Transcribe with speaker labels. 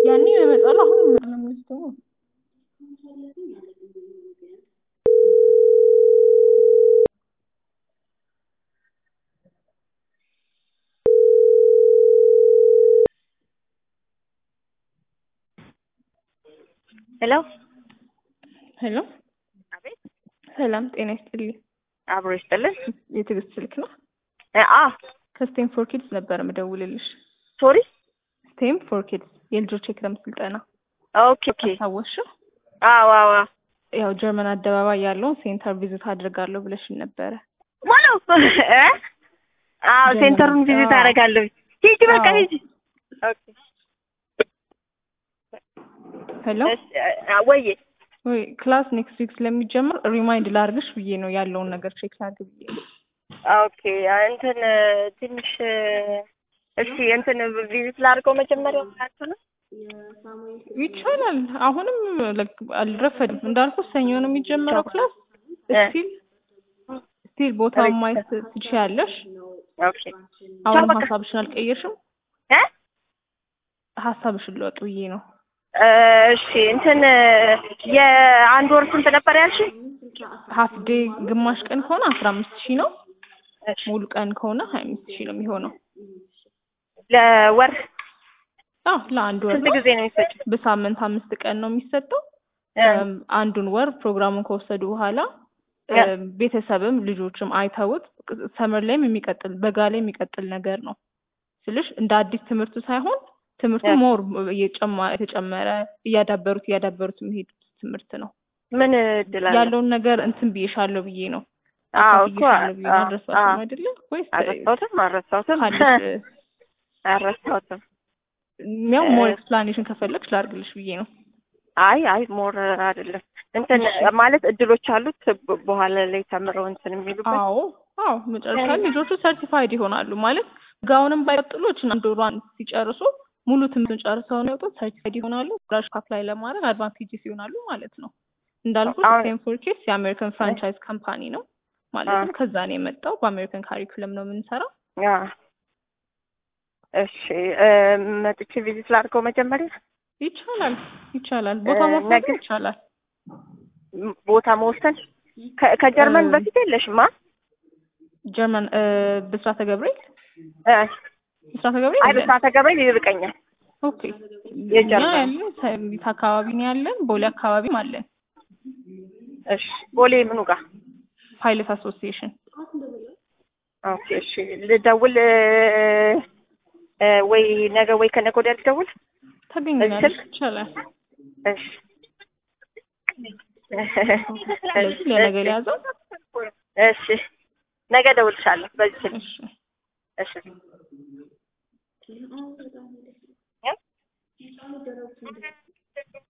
Speaker 1: ያኔ እመጣለሁ አሁን ምንም ደግሞ
Speaker 2: ሄሎ
Speaker 1: ሄሎ
Speaker 2: አቤት
Speaker 1: ሰላም ጤና ይስጥልኝ
Speaker 2: አብሮ ይስጥልን
Speaker 1: የትዕግስት ስልክ ነው
Speaker 2: እ አ
Speaker 1: ከስቴም ፎር ኪድስ ነበር የምደውልልሽ
Speaker 2: ሶሪ
Speaker 1: ስቴም ፎር ኪድስ የልጆች የክረምት ስልጠና
Speaker 2: ኦኬ ኦኬ
Speaker 1: አስታወስሽው
Speaker 2: አዎ አዎ
Speaker 1: ያው ጀርመን አደባባይ ያለውን ሴንተር ቪዚት አድርጋለሁ ብለሽኝ ነበረ
Speaker 2: ማሎ እ አዎ ሴንተሩን ቪዚት
Speaker 1: አዎ።
Speaker 2: አደርጋለሁ ሂጂ በቃ
Speaker 1: አዎ።
Speaker 2: ሂጂ ኦኬ
Speaker 1: ሄሎ
Speaker 2: እሺ አ- ወዬ
Speaker 1: ወይ ክላስ ኔክስት ዊክ ስለሚጀምር ሪማይንድ ላርግሽ ብዬ ነው ያለውን ነገር ቼክ ላድርግ ብዬ ነው።
Speaker 2: ኦኬ እንትን ትንሽ እሺ እንትን ቪዚት ላድርገው መጀመሪያ ማለት ነው
Speaker 1: ይቻላል። አሁንም like አልረፈድም እንዳልኩ ሰኞ ነው የሚጀምረው ክላስ
Speaker 2: እ።
Speaker 1: ስቲል ስቲል ቦታ ማየት ትችያለሽ።
Speaker 2: ኦኬ
Speaker 1: አሁንም
Speaker 2: በቃ።
Speaker 1: ሀሳብሽን አልቀየርሽም።
Speaker 2: እ
Speaker 1: ሀሳብሽን ለውጥ ብዬ ነው።
Speaker 2: እሺ እንትን የአንድ ወር ስንት ነበር ያልሽ?
Speaker 1: ሀፍ ዴይ ግማሽ ቀን ከሆነ አስራ አምስት ሺህ ነው።
Speaker 2: እሺ
Speaker 1: ሙሉ ቀን ከሆነ ሀያ አምስት ሺህ ነው የሚሆነው።
Speaker 2: ለወር
Speaker 1: አዎ ለአንድ ወር
Speaker 2: ስንት
Speaker 1: ነው።
Speaker 2: ጊዜ ነው የሚፈጅው?
Speaker 1: በሳምንት አምስት ቀን ነው የሚሰጠው።
Speaker 2: እ
Speaker 1: እም፣ አንዱን ወር ፕሮግራሙን ከወሰዱ በኋላ
Speaker 2: እ
Speaker 1: እም፣ ቤተሰብም ልጆችም አይተውት ሰመር ላይም የሚቀጥል በጋ ላይ የሚቀጥል ነገር ነው ስልሽ እንደ አዲስ ትምህርቱ ሳይሆን ትምህርቱ
Speaker 2: እ
Speaker 1: ሞር እየጨማ- የተጨመረ እያዳበሩት እያዳበሩት የሚሄድ ትምህርት ነው
Speaker 2: ምን እድል አለ?
Speaker 1: ያለውን ነገር እንትን ብዬሻለሁ ብዬ ነው
Speaker 2: አዎ እኮ
Speaker 1: አካፍዬሻለሁ ብዬ ነው
Speaker 2: አዎ
Speaker 1: አልረሳሽም
Speaker 2: አዎ
Speaker 1: አይደለ ወይስ
Speaker 2: አልረሳሁትም አልረሳሁትም
Speaker 1: ካለሽ
Speaker 2: አልረሳሁትም።
Speaker 1: ያው
Speaker 2: እ
Speaker 1: ሞር ኤክስፕላኔሽን ከፈለግሽ ላድርግልሽ ብዬ ነው
Speaker 2: አይ አይ ሞር አይደለም እንትን ማለት እድሎች አሉት በ- በኋላ ላይ ተምረው እንትን የሚሉበት
Speaker 1: አዎ አዎ መጨረሻ ላይ ልጆቹ ሰርቲፋይድ ይሆናሉ ማለት ጋውንም ባይቀጥሉ እችን አንድ ወሯን ሲጨርሱ ሙሉ ትምህርቱን ጨርሰው ነው የወጡት ሰርቲፋይድ ይሆናሉ ስራሽ አፕላይ ለማድረግ አድቫንቴጅስ ይሆናሉ ማለት ነው እንዳልኩት
Speaker 2: አሁን-
Speaker 1: ስቴም ፎር ኪድስ የአሜሪካን ፍራንቻይዝ ካምፓኒ ነው ማለትም ከዛ ነው የመጣው በአሜሪካን ካሪኩለም ነው የምንሰራው
Speaker 2: ያ እሺ እ መጥቼ ቪዚት ላድርገው መጀመሪያ
Speaker 1: ይቻላል ይቻላል ቦታ
Speaker 2: እ
Speaker 1: መውሰድ
Speaker 2: ነገ-
Speaker 1: ይቻላል
Speaker 2: ም- ቦታ መወሰን ከ- ከጀርመን
Speaker 1: እ
Speaker 2: በፊት የለሽማ
Speaker 1: ጀርመን እ ብስራተ ገብርኤል
Speaker 2: እ
Speaker 1: ብስራተ ገብርኤል
Speaker 2: አይ
Speaker 1: የለን።
Speaker 2: ብስራተ ገብርኤል ይርቀኛል
Speaker 1: ኦኬ
Speaker 2: የጀርመን
Speaker 1: እኛ ያለን ሰሚት አካባቢ ነው ያለን ቦሌ አካባቢም አለን
Speaker 2: እሺ ቦሌ ምኑ ጋር
Speaker 1: ፓይለት አሶሲዬሽን
Speaker 2: ኦኬ እሺ ልደውል እ እ ወይ ነገ ወይ ከነገ ወዲያ ልደውል
Speaker 1: ታገኛለሽ
Speaker 2: ስልክ?
Speaker 1: ይቻላል
Speaker 2: እሺ
Speaker 1: ስለዚህ ለነገ ሊያዘው
Speaker 2: እሺ ነገ እደውልልሻለሁ በዚህ ስልክ
Speaker 1: እሺ
Speaker 2: እሺ